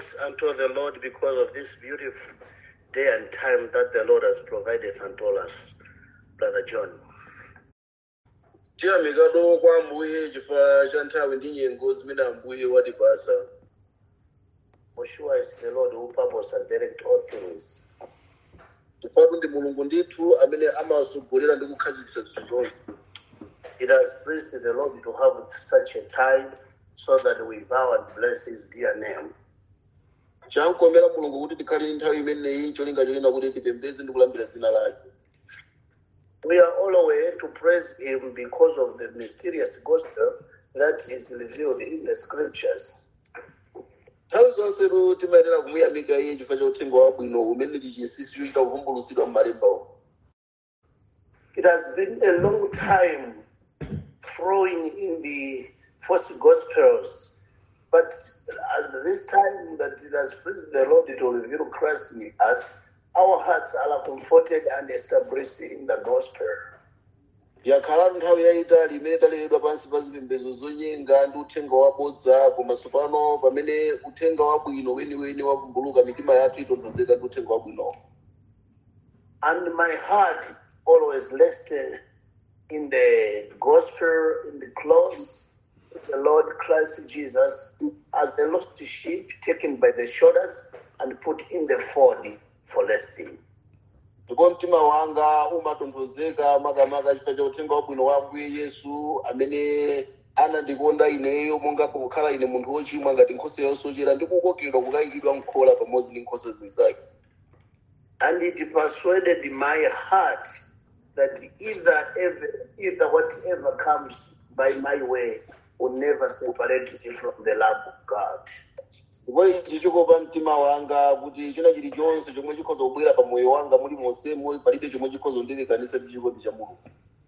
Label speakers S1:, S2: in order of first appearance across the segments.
S1: thanks unto the Lord because of this beautiful day and time that the Lord has provided unto us, Brother John.
S2: chiyamikado kwa ambuye chifukwa cha nthawi ndi nyengo zimene ambuye watipasa
S1: For sure it's the Lord who purpose and direct all things.
S2: chifukwa ndi mulungu ndithu amene amasogolera ndi kukhazikitsa zinthu zonse
S1: It has pleased the Lord to have such a time so that we bow and bless his dear name.
S2: chankomera mulungu kuti tikhale ndi nthawi imeneyi cholinga cholena kuti tipembeze ndi kulambira dzina lake
S1: We are all aware to praise him because of the mysterious gospel that is revealed in the scriptures.
S2: nthawi zonsetu timayenera kumuyamika iye chifukwa cha uthenga wabwino umene ndi chinsinsi chochita kuvumbulutsidwa m'malembawo
S1: It has been a long time flowing in the false gospels, but as this time that it has pleased the Lord to reveal Christ in us, our hearts are comforted and established in the gospel.
S2: yakhalatu nthawi yayitali imene taleredwa pansi pa zipembedzo zonyenga ndi uthenga wabodza komanso pano pamene uthenga wabwino weniweni wavumbuluka mitima yathu itonthozeka ndi uthenga wabwinowo
S1: And my heart always rested in the gospel, in the close, the Lord Christ Jesus as the lost sheep taken by the shoulders and put in the fold for resting.
S2: ndipo mtima wanga umatonthozeka makamaka chifukwa cha uthenga wabwino wa ambuye yesu amene anandikonda ineyo monga kukhala ine munthu wochimwa ngati nkhosa yosochera ndi kukokedwa kukayikidwa mkhola pamodzi ndi nkhosa zinzake
S1: And it persuaded my heart that either, ever, either whatever comes by my way will never separate me from the love of God.
S2: ndipo ichi chikopa mtima wanga kuti china chilichonse chomwe chikhoza kubwera pa moyo wanga muli monsemo palibe chomwe chikhoza kundilekanisa ndi chikondi cha mulungu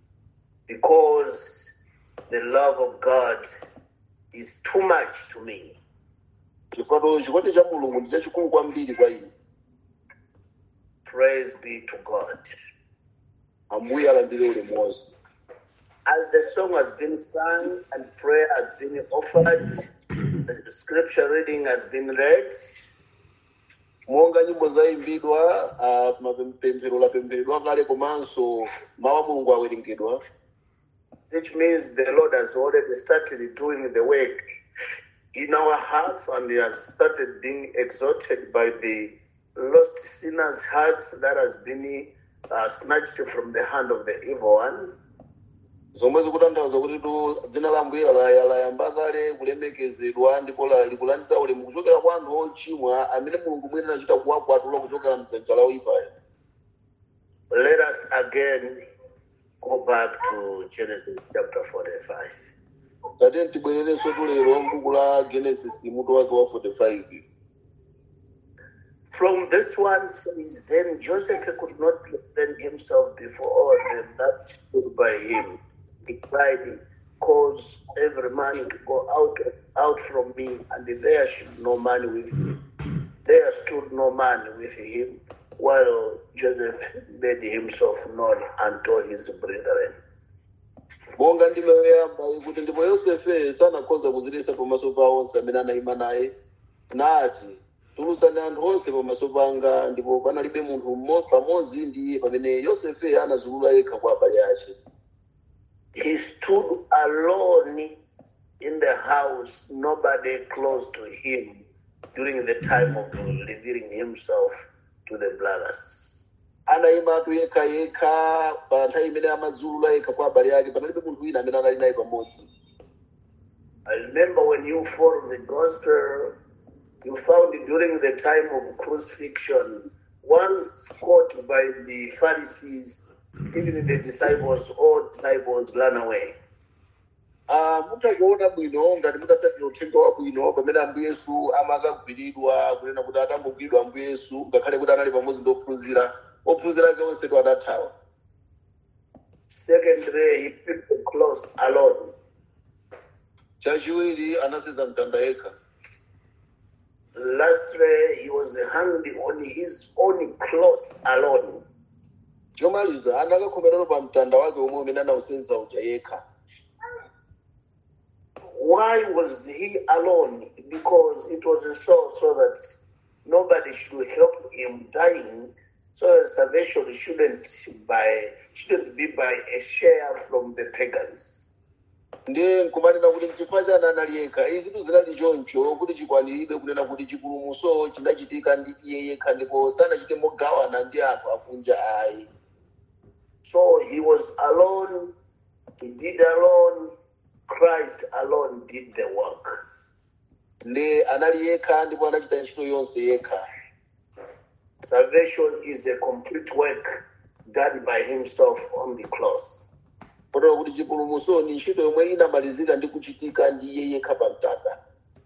S1: Because the love of God is too much to me.
S2: chifukwa chikondi cha mulungu ndi chachikulu kwambiri kwa ine
S1: Praise be to God.
S2: ambuye alandire ulemu wonse
S1: As the song has been sung and prayer has been offered, the scripture reading has been read,
S2: monga nyimbo zayimbidwa ah, mapemphero lapempheredwa kale komanso mawu a mulungu awerengedwa
S1: which means the Lord has already started doing the work in our hearts and He has started being exalted by the lost sinners' hearts that has been uh, snatched from the hand of the evil one.
S2: zomwe zikutanthauza kuti tu dzina la ambuye laya- layamba kale kulemekezedwa ndipo la- likulandira ulemu kuchokera kwa anthu ochimwa amene mulungu mwini anachita kuwakwatula kuchokera mdzanja la oyipayo
S1: Let us again go back to Genesis chapter 45.
S2: tate tibwererenso tulero mbuku la genesis mutu wake wa 45
S1: From this one says, Then Joseph could not present himself before all them that stood by him. He cried, Cause every man to go out out from me, and there should no man with him. There stood no man with him, while Joseph made himself known unto his brethren.
S2: monga ndime yoyamba ikuti ndipo yosefe sanakhoza kuziletsa pamaso pa onse amene anayima naye nati tulutsani anthu onse pamaso panga ndipo panalibe munthu mmo- pamodzi ndi iye pamene yosefe anazulula yekha kwa abale ake
S1: He stood alone in the house, nobody close to him during the time of revealing himself to the brothers.
S2: anayimatu yekha yekha pa nthawi imene amazulula yekha kwa abale ake panalibe munthu wina amene anali naye pamodzi
S1: I remember when you followed the gospel, you found during the time of crucifixion, once caught by the Pharisees, even the disciples, all disciples ran away.
S2: Ah, mutakuona bwino ngati mutasatira uthenga wabwino pamene ambuye yesu amakagwiridwa kunena kuti atangogwiridwa ambuye yesu ngakhale kuti anali pamodzi ndi ophunzira ophunzira ake onsetu adathawa
S1: Secondly, he picked the cross alone.
S2: chachiwiri anasenza mtanda yekha
S1: Lastly, he was hanged on his own cross alone.
S2: chomaliza anakakhomerero pa mtanda wake omwe umene anawusenza uja yekha
S1: why was he alone? Because it was so so that nobody should help him dying, so that salvation shouldn't by shouldn't be by a share from the pagans.
S2: ndiye nkumanena kuti mchifukwa chani anali yekha izi zinali choncho kuti chikwaniridwe kunena kuti chipulumutso chinachitika ndi iye yekha ndipo sanachite mogawana ndi anthu akunja ayi
S1: So he was alone, he did alone, Christ alone did the work.
S2: ndi anali yekha ndipo anachita ntchito yonse yekha
S1: Salvation is a complete work done by himself on the cross.
S2: kotero kuti chipulumutso ni ntchito yomwe inamalizika ndi kuchitika ndi iye yekha pa mtanda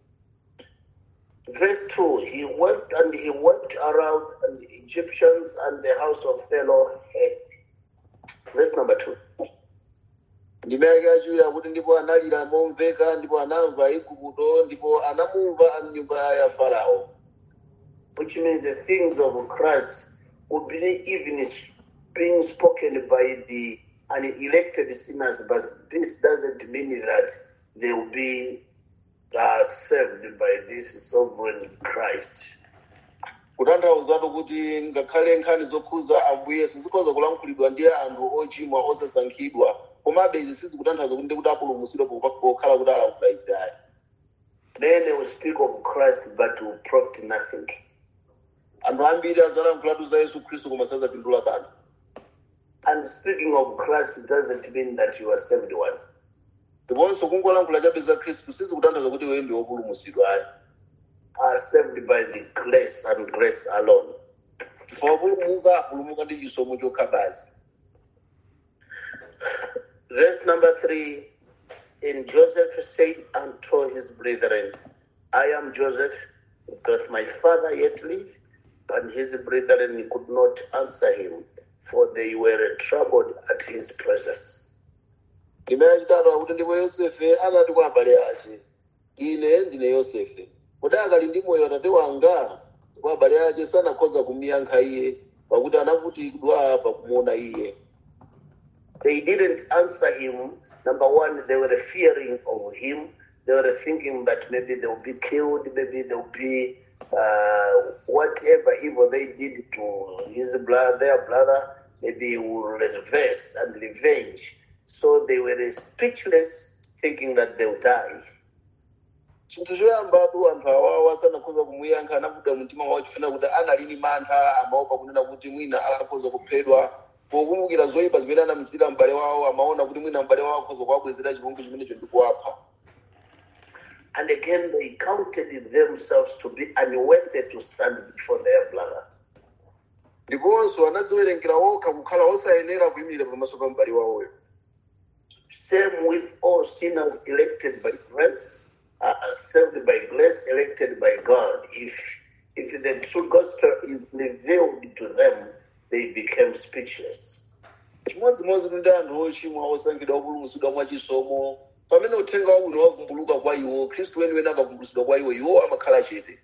S1: Verse 2 He went and he went around and the Egyptians and the house of Pharaoh heard. Verse number 2.
S2: ndime yake yachiwiri akuti ndipo analira momveka ndipo anamva igupto ndipo anamumva amnyumba ya farao
S1: which means the things of Christ will be even being spoken by the unelected sinners, but this doesn't mean that they will be uh, saved by this sovereign Christ.
S2: kutanthauzatu kuti ngakhale nkhani zokhuza ambuye sizikhoza kulankhulidwa ndi anthu ochimwa osasankhidwa komabe izi sizikutanthauza kuti ndikuti apulumutsidwe pokhala kuti alankhula izi ayi
S1: Many will speak of Christ, but will profit nothing.
S2: anthu ambiri adzalankhulatu za yesu khristu koma sazapindula kanthu
S1: And speaking of Christ doesn't mean that you are saved one.
S2: ndiponso kungolankhula chabe za khristu sizikutanthauza kuti iwe ndi wopulumutsidwa ayi
S1: Are saved by the grace and grace alone.
S2: chifukwa kupulumuka apulumuka ndi chisomo chokha basi
S1: Verse number three. And Joseph said unto his brethren, I am Joseph, doth my father yet live? And his brethren could not answer him, for they were troubled at his presence.
S2: ndime yachitatu akuti ndipo yosefe anati kwa abale ace ine ndine yosefe kodi akali ndi moyo atate wanga ndipo abale ace sanakhoza kumuyankha iye pakuti anavutidwa pakumuona iye
S1: They didn't answer him. Number one, they were fearing of him. They were thinking that maybe they'll be killed, maybe they'll be uh, whatever evil they did to his brother, their brother, maybe he will reverse and revenge. So they were speechless, thinking that they'll die.
S2: chinthu choyambatu anthu awawa sanakhoza kumuyankha anavuta mtima wawo chifuna kuti analini mantha amaopa kunena kuti mwina akakhoza kuphedwa pokumbukira zoyipa zimene anamuchitira m'bale wawo amaona kuti mwina m'bale wawo akhoza kuwabwezera chipongwe chimenecho ndi kuwapha
S1: And again, they counted themselves to be unworthy to stand before their brother.
S2: ndiponso anadziwerengera okha kukhala osayenera kuyimirira pamaso pa m'bale wawoyo
S1: Same with all sinners elected by grace, uh, saved by grace, elected by God. If if the true gospel is revealed to them, they became speechless.
S2: chimodzimodzi kuti anthu ochimwa osankhidwa opulumutsidwa mwachisomo pamene uthenga wabwino wavumbuluka kwa iwo khristu weniweni akavumbulutsidwa kwa iwo iwo amakhala chete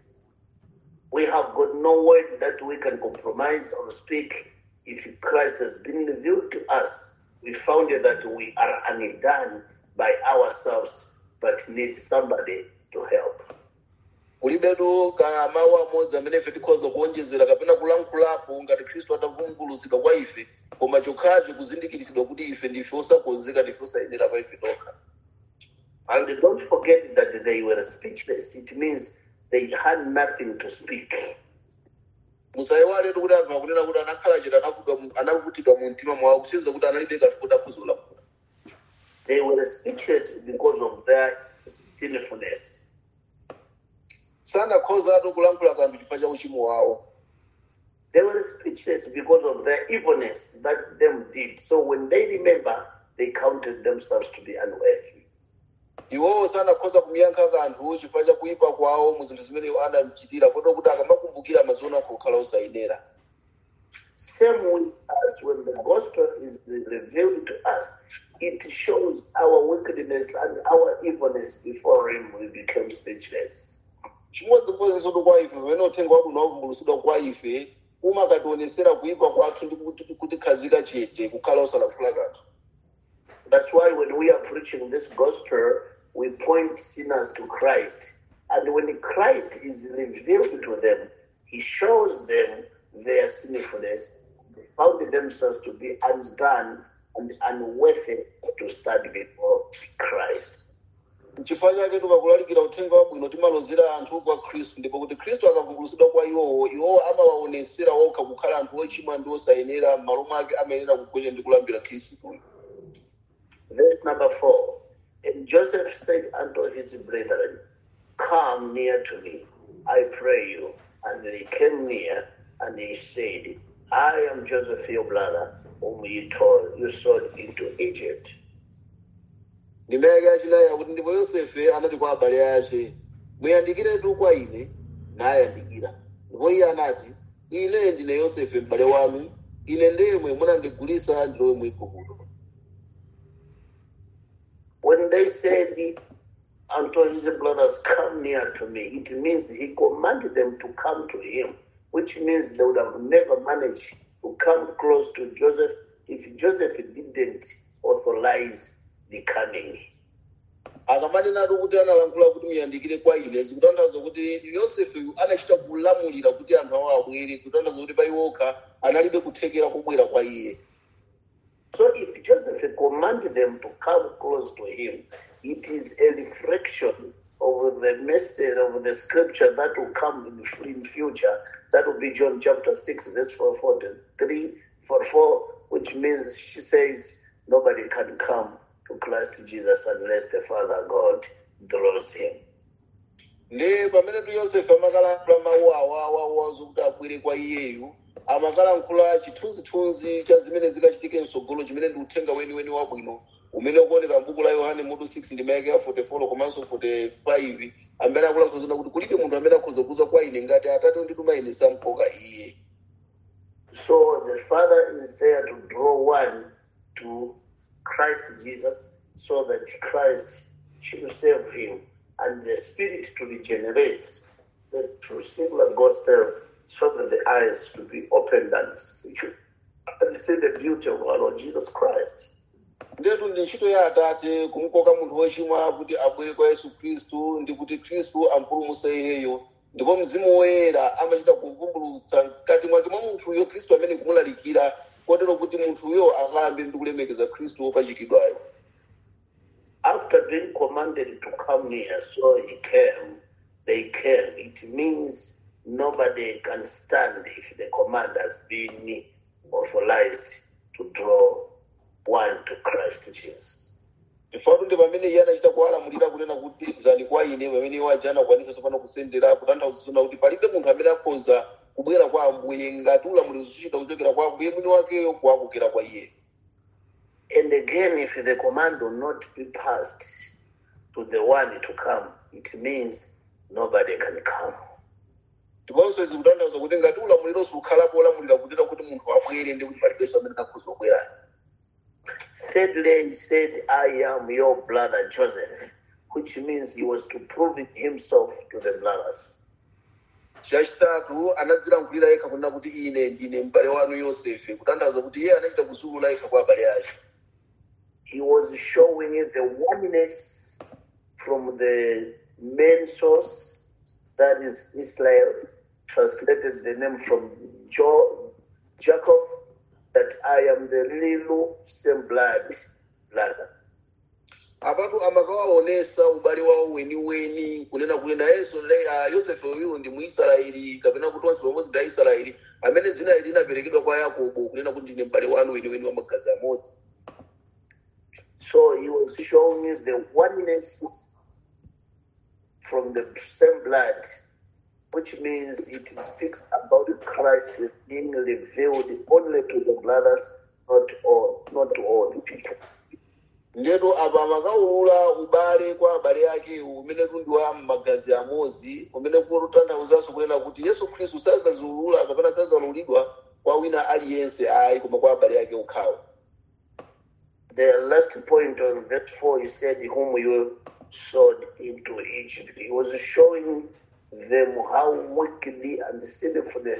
S1: We have got no word that we can compromise or speak. If Christ has been revealed to us, we found that we are undone by ourselves, but need somebody to help.
S2: kulibetu ka mawu amodzi amene ife tikhoza kuonjezera kapena kulankhulapo ngati khristu atavumbulutsidwa kwa ife koma chokhacho kuzindikiritsidwa kuti ife ndife osakonzeka ndife osayenera pa ife tokha
S1: And don't forget that they were speechless. It means they had nothing to speak.
S2: musayiwaletu kuti anthu akunena kuti anakhala chete anavutidwa mu- anavutidwa mu mtima mwawo kusinza kuti analibe kanthu kuti akhoza kulankhula
S1: They were speechless because of their sinfulness.
S2: sanakhozatu kulankhula kanthu chifukwa cha uchimo wawo
S1: They were speechless because of their evilness that them did. So when they remember, they counted themselves to be unworthy.
S2: iwowo sanakhoza kumuyankha kanthu chifukwa cha kuyipa kwawo mu zinthu zimene anamuchitira kotero kuti akamakumbukira amaziona kukhala osayenera
S1: Same with us, when the gospel is revealed to us, it shows our wickedness and our evilness before Him. We become speechless.
S2: chimodzimodzinso kwa ife pamene uthenga wabwino wavumbulutsidwa kwa ife umakationesera kuyipa kwathu ndi kuti- kutikhazika chete kukhala osalankhula kanthu
S1: That's why when we are preaching this gospel, we point sinners to Christ. And when Christ is revealed to them, he shows them their sinfulness. They found themselves to be undone and unworthy to stand before Christ.
S2: nchifukwa chake tikakulalikira uthenga wabwino timalozera anthu kwa khristu ndipo kuti khristu akavumbulutsidwa kwa iwowo iwowo amawaonesera okha kukhala anthu ochimwa ndi osayenera m'malo mwake amayenera kugwenya ndi kulambira khristuyo
S1: Verse number four. And Joseph said unto his brethren, Come near to me, I pray you. And they came near, and he said, I am Joseph your brother, whom you told you sold into Egypt.
S2: ndimeke achinayi akuti ndipo yosefe anati kwa abale ace muyandikiratu kwa ine nayandikira ndipo iye anati ine ndine yosefe m'bale wanu ine ndemwe munandigulitsa ndilowe mu igupto
S1: When they said unto his brothers, Come near to me, it means he commanded them to come to him, which means they would have never managed to come close to Joseph if Joseph didn't authorize the coming.
S2: akamanenatu kuti analankhula kuti muyandikire kwa ine zikutanthauza kuti yosefe anachita kulamulira kuti anthu awo abwere kutanthauza kuti pa iwokha analibe kuthekera kubwera kwa iye
S1: So if Joseph commanded them to come close to him, it is a reflection of the message of the scripture that will come in, in future. That will be John chapter 6, verse 4, 43, 44, which means she says nobody can come to Christ Jesus unless the Father God draws him.
S2: nde pamene tu yosefe amakalankhula mawu awawawa zokuti abwere kwa iyeyu amakalankhula chithunzithunzi cha zimene zikachitike mtsogolo chimene ndi uthenga weniweni wabwino umene ukuoneka m'buku la yohane mutu 6 ndi mayake ya 44 komanso 45 amene akulankhula zona kuti kulibe munthu amene akhoza kuza kwa ine ngati atate ondituma ine samkoka iye
S1: So the Father is there to draw one to Christ Jesus so that Christ should save him and the Spirit to regenerate the true singular gospel so that the eyes to be opened and see, and see the beauty of our Lord Jesus Christ.
S2: ndetu ndi ntchito ya atate kumukoka munthu wochimwa kuti abwere kwa yesu khristu ndi kuti khristu ampulumutse iyeyo ndipo mzimu woyera amachita kuvumbulutsa mkati mwake mwa munthuyo khristu amene kumulalikira kotero kuti munthuyo akalambe ndi kulemekeza khristu wopachikidwayo
S1: After being commanded to come near, so he came, they came. It means nobody can stand if the command has been authorized to draw one to Christ Jesus.
S2: chifukwa ndi pamene iye anachita kuwalamulira kunena kuti zani kwa ine pamene iwo aja anakwanisa tsopano kusendera kutanthauza zona kuti palibe munthu amene akhoza kubwera kwa ambuye ngati ulamuliro zuchita kuchokera kwa ambuye mwini wakeyo kuwakokera kwa iye
S1: And again, if the command will not be passed to the one to come, it means nobody can come.
S2: ndiponso izi kutanthauza kuti ngati ulamuliro sukhalapo olamulira kutera kuti munthu abwere ndi kuti palibenso amene akhoza kubwera
S1: Thirdly, he said, I am your brother Joseph, which means he was to prove himself to the brothers.
S2: chachitatu anadzilankhulira yekha kunena kuti ine ndine m'bale wanu yosefe kutanthauza kuti iye anachita kuzulula yekha kwa abale ake
S1: He was showing the oneness from the main source, that is Israel, translated the name from jo- Jacob, that I am the little same blood brother.
S2: apatu amakawaonesa ubale wawo weniweni kunena kuti nayenso le- ah, yosefe uyu ndi muisraeli kapena kuti onse pamodzi ndi aisraeli amene dzina ili linaperekedwa kwa yakobo kunena kuti ndine m'bale wanu weniweni wa magazi amodzi
S1: So he was showing us the oneness from the same blood, which means it speaks about Christ being revealed only to the brothers, not all, not to all the people.
S2: ndetu apa amakaulula ubale kwa abale ake umene ndi wa magazi amodzi umene kutanthauzanso kunena kuti yesu khristu sazaulula kapena sazaululidwa kwa wina aliyense ayi koma kwa abale ake okhawo
S1: The last point on verse 4, he said, Whom you sold into Egypt. He was showing them how wickedly and sinfulness.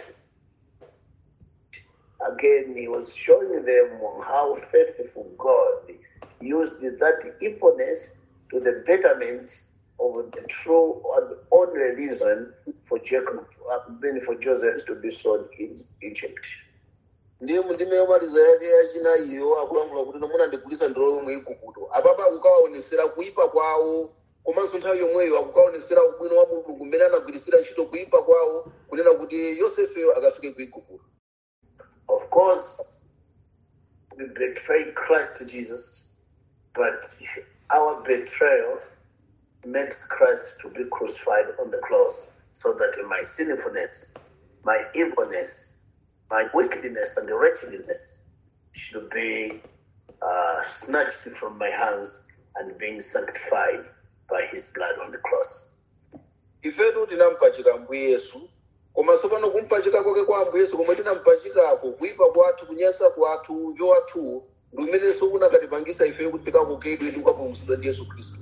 S1: Again, he was showing them how faithful God used that evilness to to the betterment of the true and only reason for Jacob, uh, mean for Joseph to be sold in Egypt.
S2: ndiye mundime yomaliza yake yachinayiyo akulankhula kuti nomwe andigulitsa ndolo mu igupto apapa akukawaonesera kuyipa kwawo komanso nthawi yomweyo akukaonesera ubwino wa mulungu mmene anagwiritsira ntchito kuyipa kwawo kunena kuti yosefeyo akafike ku igupto
S1: Of course, we betrayed Christ Jesus, but our betrayal makes Christ to be crucified on the cross so that my sinfulness, my evilness, my wickedness and wretchedness should be uh, snatched from my hands and being sanctified by his blood on the cross.
S2: ifetu tinampachika ambuye yesu komanso pano kumpachika kwake kwa ambuye yesu komwe tinampachikako kuyipa kwathu kunyasa kwathu uve wathu ndi umenenso unakatipangisa ifeyo kuti tikakokedwe ndi kukapulumutsidwa ndi yesu khristu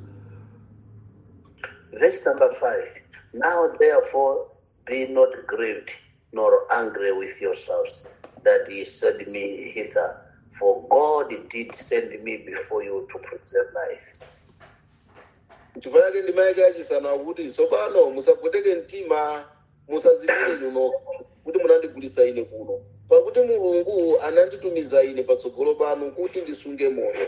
S1: Verse number five. Now therefore be not grieved nor angry with yourselves that ye sent me hither, for God did send me before you to preserve life.
S2: chifukwa chake ndima yake yachisanu akuti tsopano musapweteke mtima musazipire nyuno kuti munandigulitsa ine kuno pakuti mulungu ananditumiza ine patsogolo panu kuti ndisunge moyo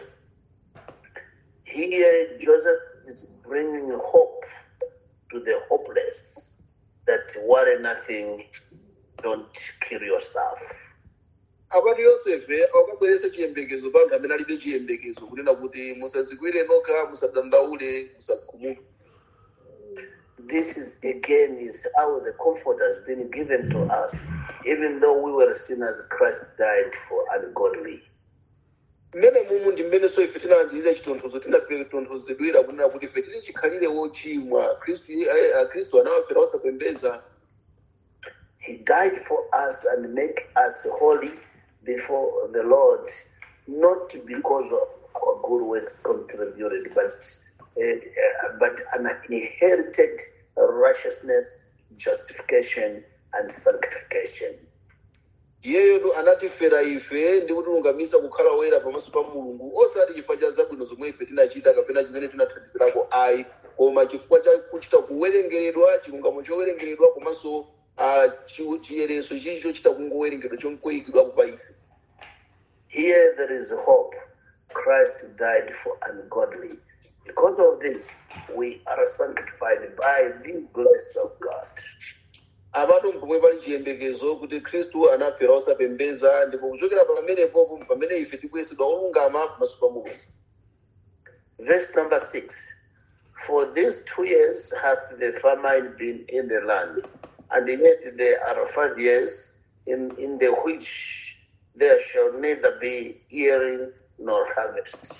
S1: Here Joseph is bringing hope to the hopeless that worry nothing, don't kill yourself.
S2: apati yosefe akabweresa chiyembekezo pa anthu amene alibe chiyembekezo kunena kuti musazikwire nokha musadandaule musakhumuka
S1: This is again is how the comfort has been given to us, even though we were sinners, Christ died for ungodly.
S2: mmene mumu ndi mmenenso ife tinalandirira chitonthozo tinatonthozedwera kunena kuti ife tili chikhalire wochimwa khristu eh, ah, khristu anawafera osapembeza
S1: He died for us and make us holy before the Lord, not because of our good works contributed, but uh, uh, but an inherited righteousness, justification, and sanctification.
S2: iyeyotu anatifera ife ndi kutilungamisa kukhala woyera pamaso pa mulungu osati chifukwa cha zabwino zomwe ife tinachita kapena chimene tinathandizirako ayi koma chifukwa cha kuchita kuwerengeredwa chilungamo chowerengeredwa komanso ah, chi- chiyereso chichi chochita kungowerengeredwa chonkoyikidwapo pa ife
S1: Here there is hope. Christ died for ungodly. Because of this, we are sanctified by the grace of God.
S2: apatu mpomwe pali chiyembekezo kuti khristu anafera osapembeza ndipo kuchokera pamenepopo pamene ife tikuyesedwa olungama pamaso pa mulungu
S1: Verse number six. For these two years hath the famine been in the land, and yet there are five years in, in the which there shall neither be earing nor harvest.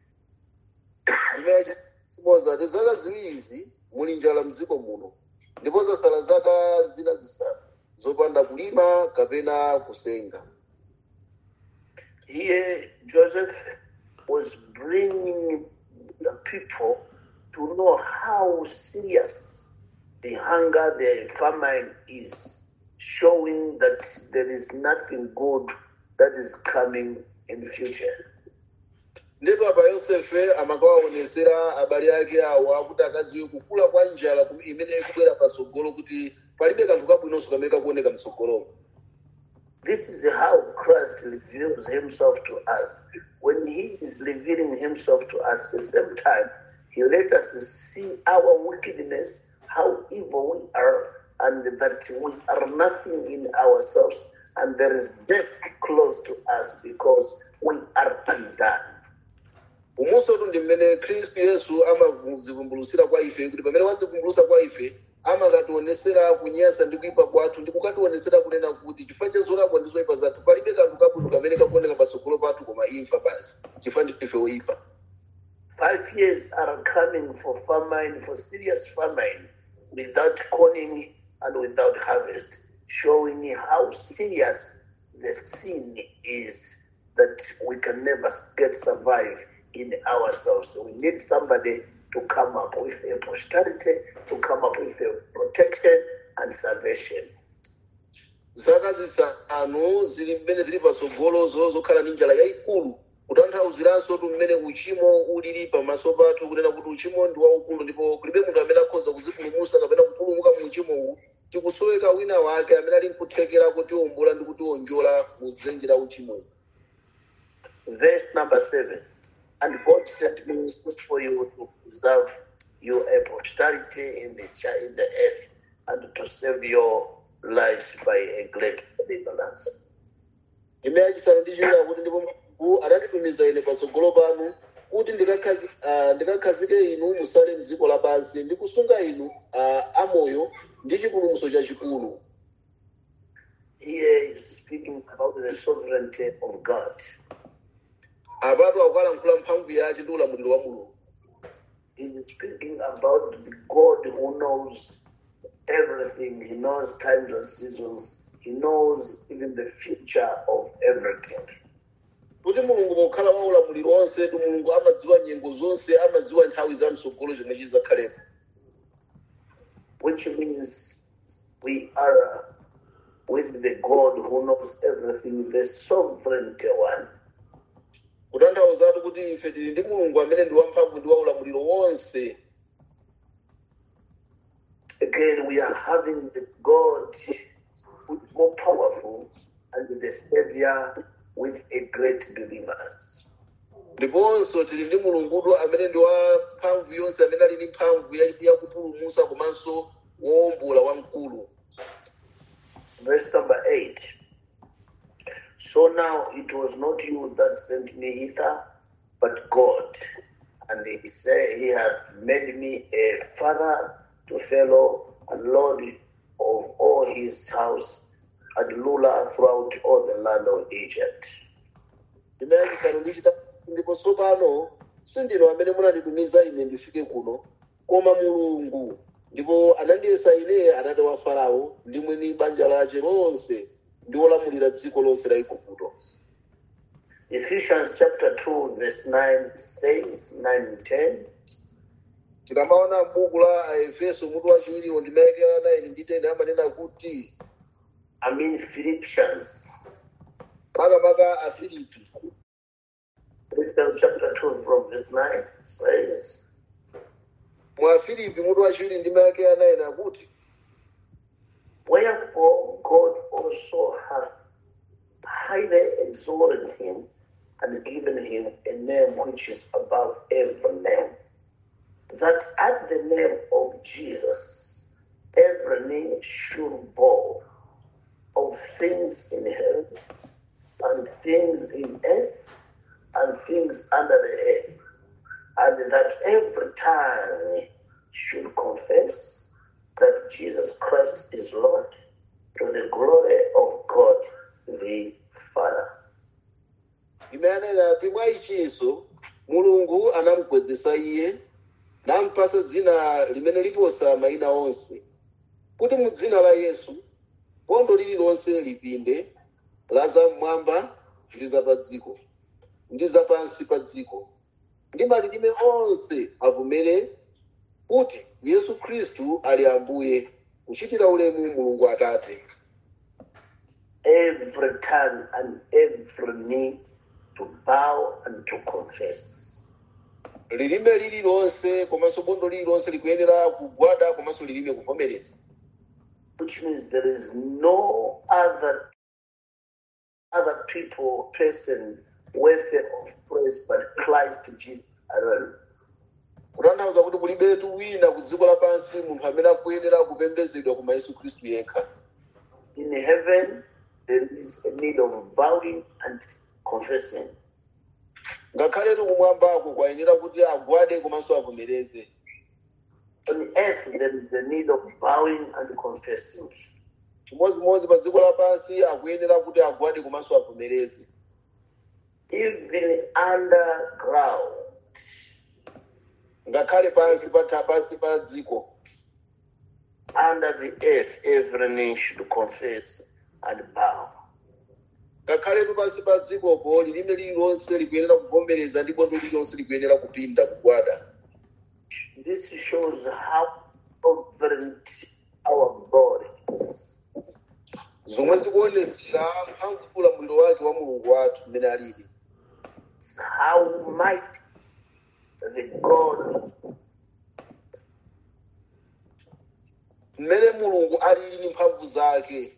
S2: ndipoza ti zaka ziwirizi muli njala mdziko muno ndipo zasala zaka zina zisanu zopanda kulima kapena kusenga
S1: Here, Joseph was bringing the people to know how serious the hunger, the famine is, showing that there is nothing good that is coming in the future.
S2: ndipo apa yosefe amakawaonesera abale ake awo akuti akaziwe kukula kwa njala kum- imene ikubwera patsogolo kuti palibe kanthu kabwinonso kamene kakuoneka mtsogolomo
S1: This is how Christ reveals himself to us. When he is revealing himself to us, at the same time, he let us see our wickedness, how evil we are, and that we are nothing in ourselves, and there is death close to us because we are undone.
S2: umunsotu ndi mmene khristu yesu amazivumbulutsira kwa ife kuti pamene wadzivumbulutsa kwa ife amakationesera kunyasa ndi kuyipa kwathu ndi kukationesera kunena kuti chifukwa cha zolakwa ndi zoyipa zathu palibe kanthu kabwino kamene kakuoneka patsogolo pathu koma imfa basi chifukwa ndife woyipa
S1: Five years are coming for famine, for serious famine, without corning and without harvest, showing how serious the sin is that we can never get survive in ourselves. We need somebody to come up with a posterity, to come up with a protection and salvation.
S2: zaka zisanu zili mmene zili patsogolozo zokhala ndi njala yayikulu kutanthauziranso tu mmene uchimo ulili pamaso pathu kunena kuti uchimo ndi waukulu ndipo kulibe munthu amene akhoza kuzipulumutsa kapena kupulumuka mu uchimowu tikusoweka wina wake amene ali nkuthekera kutiwombola ndi kutiwonjola mu dzenje la uchimowu
S1: Verse number seven. And God sent me for you to preserve your posterity in the, chi- in the earth and to save your lives by a great deliverance.
S2: imene yachisanu ndi chiwiri kuti ndipo mulungu ananditumiza ine patsogolo panu kuti ndikakhazi- ah, ndikakhazike inu musale mdziko lapansi ndi kusunga inu ah, amoyo ndi chipulumutso chachikulu
S1: Here is speaking about the sovereignty of God.
S2: apatu akukalankhula mphamvu yace ndi ulamuliro wa mulungu
S1: He is speaking about the God who knows everything. He knows times and seasons. He knows even the future of everything.
S2: kuti mulungu pokhala wa ulamuliro onse tu mulungu amadziwa nyengo zonse amadziwa nthawi za msogolo zomwe chizakhalepo
S1: which means we are with the God who knows everything, the sovereignty one.
S2: kutanthauzatu kuti ife tili ndi mulungu amene ndi wamphamvu ndi wa ulamuliro wonse
S1: Again, we are having the God who is more powerful and the Savior with a great deliverance.
S2: ndiponso tili ndi mulungudu amene ndi wa mphamvu yonse amene ali ndi mphamvu ya- yakupulumutsa komanso wowombola wamkulu
S1: Verse number 8. So now it was not you that sent me hither, but God. And he said, He has made me a father to Pharaoh and Lord of all his house and ruler throughout all the land of Egypt.
S2: imene yachisanu ndi chitatu ndipo tsopano sindinu amene munanditumiza ine ndifike kuno koma mulungu ndipo anandiyesa ine atate wa farao ndi mwini banja lace lonse ndi wolamulira dziko lonse la igupto
S1: Ephesians chapter 2, verse 9 says, 9 and 10.
S2: tikamaona m'buku la efeso mutu wachiwiriwo ndimayekera 9 ndi 10 amanena kuti
S1: I mean, Philippians.
S2: makamaka afilipi
S1: Philippians chapter 2, from verse 9 says,
S2: mwa afilipi mutu wachiwiri ndimayekera 9 akuti
S1: Wherefore God also hath highly exalted him and given him a name which is above every name, that at the name of Jesus every knee should bow of things in heaven and things in earth and things under the earth, and that every tongue should confess that Jesus Christ is Lord to the glory of God the Father.
S2: imeanena ati mwa ichinso mulungu anamugwedzesa iye nampasa dzina limene liposa mayina onse kuti mu dzina la yesu bondo lililonse lipinde la zam'mwamba ndi za dziko ndi za pansi pa dziko ndi malilime onse avomere kuti yesu khristu ali ambuye kuchitira ulemu mulungu atate
S1: Every tongue and every knee to bow and to confess.
S2: lilime lililonse komanso bondo lililonse likuyenera kugwada komanso lilime kuvomereza
S1: Which means there is no other other people, person worthy of praise but Christ Jesus alone.
S2: kutanthauza kuti kulibetu wina ku dziko lapansi munthu amene akuyenera kupembedzedwa koma yesu khristu yekha
S1: In heaven, there is a need of bowing and confessing.
S2: ngakhaletu kumwambako kwayenera kuti agwade komanso avomereze
S1: On earth, there is a need of bowing and confessing.
S2: chimodzimodzi pa dziko lapansi akuyenera kuti agwade komanso avomereze
S1: Even underground,
S2: ngakhale pansi pa tha- pansi pa dziko
S1: under the earth, every knee should confess and bow.
S2: ngakhaletu pansi pa dzikopo lilime lililonse likuyenera kuvomereza ndi bondo lililonse likuyenera kupinda kugwada
S1: This shows how sovereign our God is.
S2: zomwe zikuonesera mphamvu ulamuliro wake wa mulungu wathu mmene alili
S1: how mighty the God
S2: mmene mulungu alili ndi mphamvu zake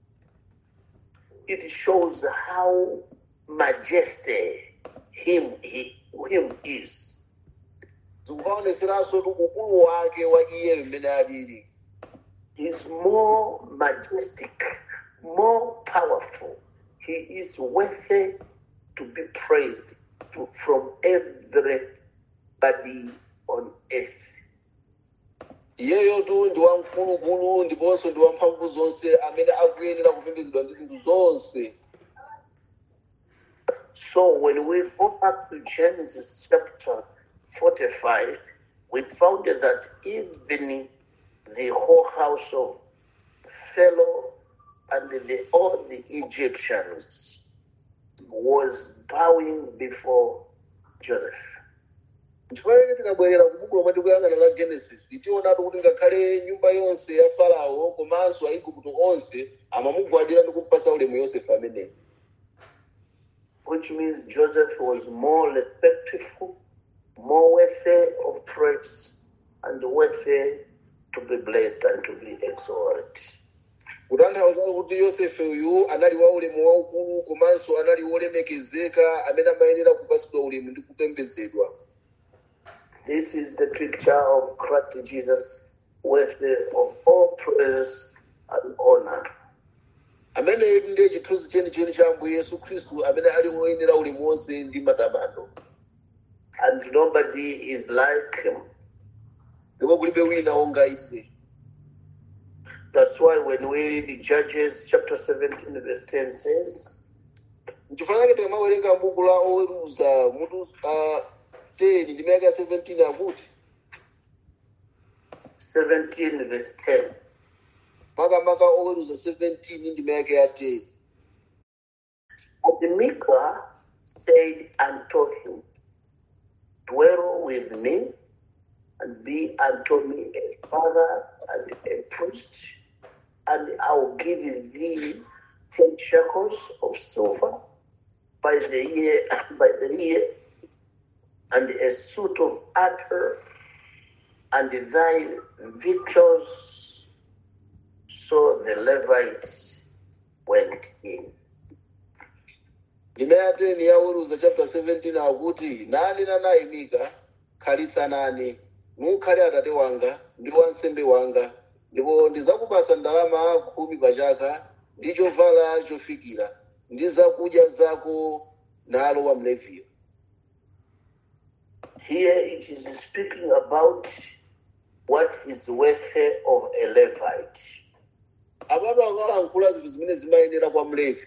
S1: it shows how majesty him he, him is.
S2: zikukaoneseranso tu ukulu wake wa iye mmene alili
S1: He's more majestic, more powerful. He is worthy to be praised to, from everybody on earth.
S2: iyeyo tu ndi wamkulukulu ndiponso ndi wamphamvu zonse amene akuyenera kupembedzedwa ndi zinthu zonse
S1: So when we go back to Genesis chapter 45, we found that even the whole house of Pharaoh and the, all the Egyptians was bowing before Joseph.
S2: chifukwa chake tikabwerera ku buku lomwe tikuyang'ana la genesis tionatu kuti ngakhale nyumba yonse ya farao komanso aigupto onse amamugwadira ndi kumpasa ulemu yosefe ameneyo
S1: which means Joseph was more respectful, more worthy of praise, and worthy to be blessed and to be exalted.
S2: kutanthauza kuti yosefe uyu anali wa ulemu waukulu komanso anali wolemekezeka amene amayenera kupasidwa ulemu ndi kupembedzedwa
S1: This is the picture of Christ Jesus, worthy of all praise and honor.
S2: amene ndiye chithunzi chenicheni cha ambuye yesu khristu amene ali woyenera ulemu wonse ndi matamando
S1: And nobody is like him.
S2: ndipo kulibe wina wonga iye
S1: That's why when we read Judges chapter 17, verse 10 says,
S2: nchifukwa chake tikamawerenga buku la oweruza mutu uh, 10 ndi mayaka 17 akuti
S1: 17, verse 10.
S2: makamaka oweruza 17 ndi mayaka ya 10
S1: And Micah said unto him, Dwell with me, and be unto me a father and a priest, and I will give thee ten shekels of silver by the year, by the year, and a suit of armor, and thy victuals. So the Levites went in.
S2: ndime ya 10 ya oweruza chapter 17 akuti nanena naye mika khalitsa nane nukhale atate wanga ndi wansembe wanga ndipo ndizakupasa ndalama khumi pa chaka ndi chovala chofikira ndi zakudya zako nalo wa mleviyo
S1: Here it is speaking about what is worthy of a Levite.
S2: apatu akalankhula zinthu zimene zimayenera kwa mlevi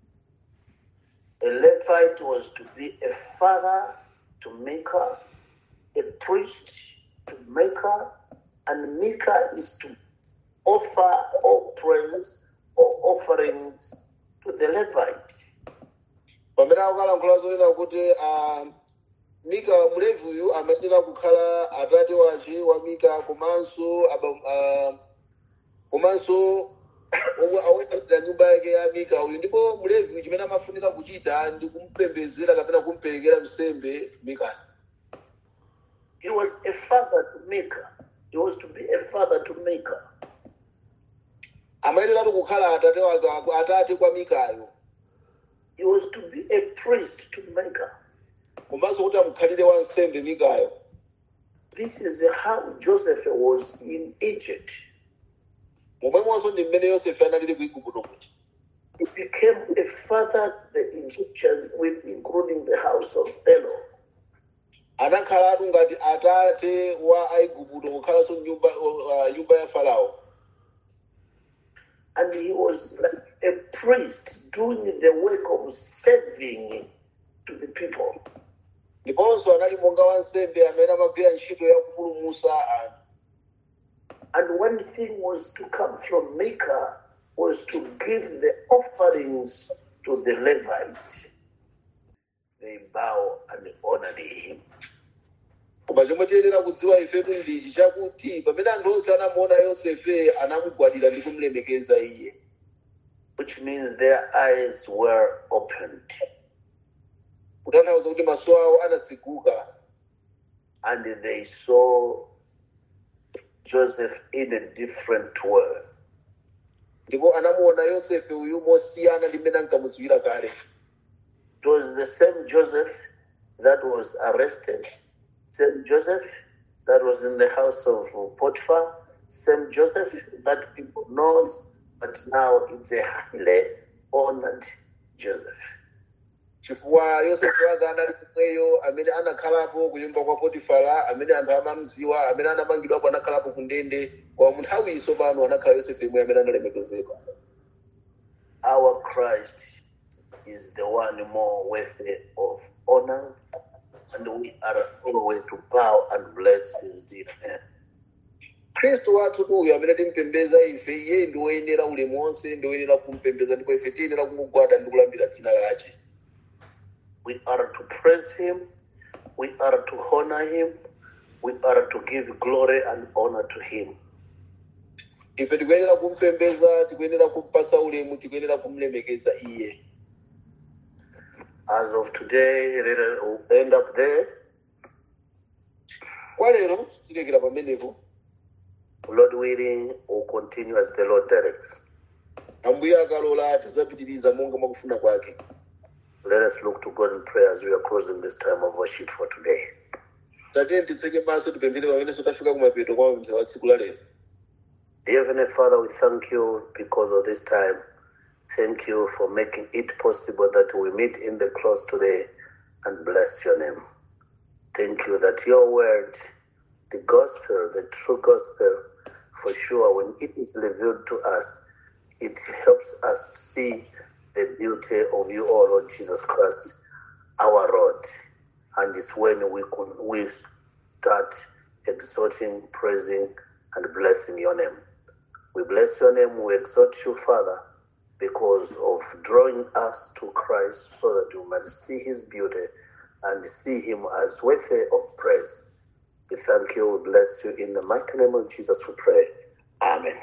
S1: A Levite was to be a father to Micah, a priest to Micah, and Micah is to offer all praise or offerings to the Levite.
S2: pamene akalankhula zonena kuti ah, mika mlevi uyu amayenera kukhala atate wace wa mika komanso aba- ah, komanso omwe awetera nyumba yake ya mika uyu ndipo mlevi uyu chimene amafunika kuchita ndi kumpembezera kapena kumperekera msembe mika
S1: He was a father to Micah. He was to be a father to Micah.
S2: amayeneratu kukhala atate wake atate kwa mikayo
S1: He was to be a priest to Micah.
S2: komanso kuti amukhalire wansembe mikayo
S1: This is how Joseph was in Egypt.
S2: momwemonso ndi mmene yosefe analili ku igupto kuti
S1: He became a father to the Egyptians, with including the house of Pharaoh.
S2: anakhalatu ngati atate wa aigupto kukhalanso nyumba uh, nyumba ya farao
S1: And he was like a priest doing the work of serving to the people.
S2: ndiponso anali monga wansembe amene amagwira ntchito ya kupulumutsa anthu
S1: And one thing was to come from Micah was to give the offerings to the Levites. They bow and honored him.
S2: koma chomwe tiyenera kudziwa ifetu ndichi chakuti pamene anthu onse anamuona yosefe anamugwadira ndi kumulemekeza iye
S1: which means their eyes were opened.
S2: kutanthauza kuti maso awo anatsekuka
S1: and they saw Joseph in a different way.
S2: ndipo anamuona yosefe uyu mosiyana ndi mmene ankamudziwira kale
S1: It was the same Joseph that was arrested, same Joseph that was in the house of Potiphar, same Joseph that people knows, but now it's a highly honored Joseph.
S2: chifukwa yosefe wake anali kumweyo amene anakhalapo ku nyumba kwa potifara amene anthu amamudziwa amene anamangidwapo anakhalapo ku ndende koma mu nthawi iso pano anakhala yosefe imwe amene analemekezedwa
S1: Our Christ is the one more worthy of honor, and we are always to bow and bless his dear name.
S2: khristu wathu uyu amene timpembeza ife iye ndi woyenera ulemu wonse ndi woyenera kumpembeza ndipo ife tiyenera kumugwada ndi kulambira dzina lake
S1: We are to praise him, we are to honor him, we are to give glory and honor to him.
S2: ife tikuyenera kumpembeza tikuyenera kumpasa ulemu tikuyenera kumlemekeza iye
S1: As of today, let us we'll end up there.
S2: kwa lero tilekera pamenepo
S1: Lord willing, we'll continue as the Lord directs.
S2: ambuye akalola tizapitiriza monga mwakufuna kwake
S1: Let us look to God in prayer as we are closing this time of worship for today.
S2: tatiyeni titseke maso tipemphere pamenenso tafika kumapeto kwa mapemphero wa tsiku la lero
S1: Dear Heavenly Father, we thank you because of this time. Thank you for making it possible that we meet in the close today and bless your name. Thank you that your word, the gospel, the true gospel, for sure, when it is revealed to us, it helps us see the beauty of you, O Lord Jesus Christ, our Lord. And it's when we, can, we start exalting, praising, and blessing your name. We bless your name, we exalt you, Father, because of drawing us to Christ so that we might see his beauty and see him as worthy of praise. We thank you, we bless you. In the mighty name of Jesus, we pray. Amen.